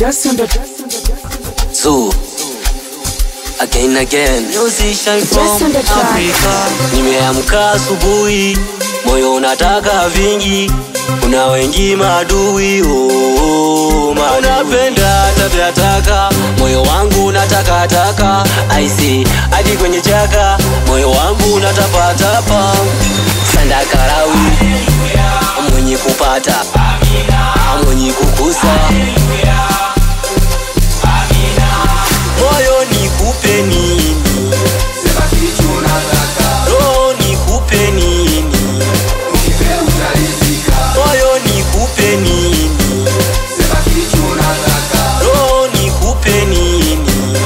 Just on the Zoo. Again again. Musician from Just on the track. Africa. Nimeamka asubuhi, moyo unataka vingi, kuna wengi madui oh, madui. Unapenda tabia taka, moyo wangu unataka taka, I see hadi kwenye chaka, moyo wangu unatapatapa, sanda karawi, mwenye kupata, mwenye kukusa moyo nikupe nini, roho nikupe nini, moyo nikupe nini, roho nikupe nini.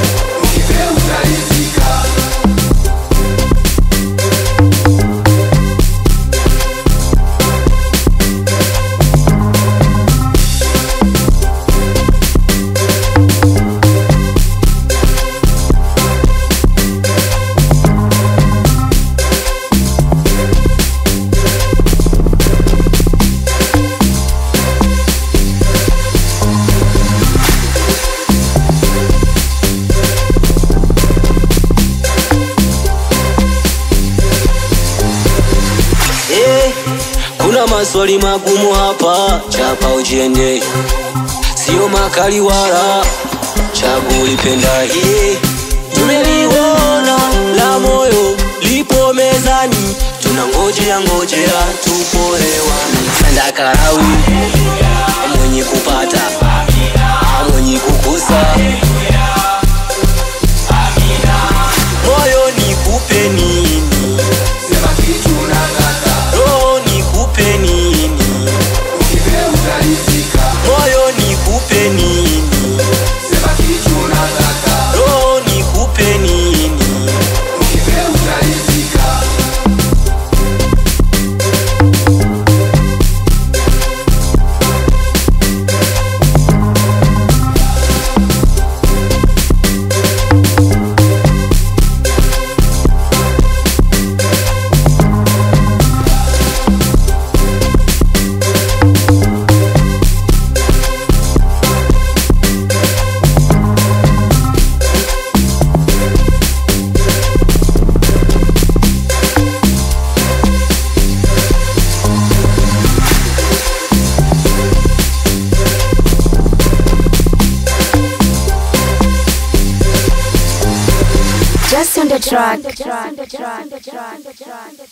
Eh, kuna maswali magumu hapa, chapa ujiende, sio makali wala chagu ulipenda hii. Tumeliona la moyo lipo mezani, tunangojea ngojea tupo hewani. Sanda karawi mwenye kupata mwenye kukusa moyo nikupe nini, roho nikupe nini, moyo nikupe nini, roho nikupe nini. Just on the track.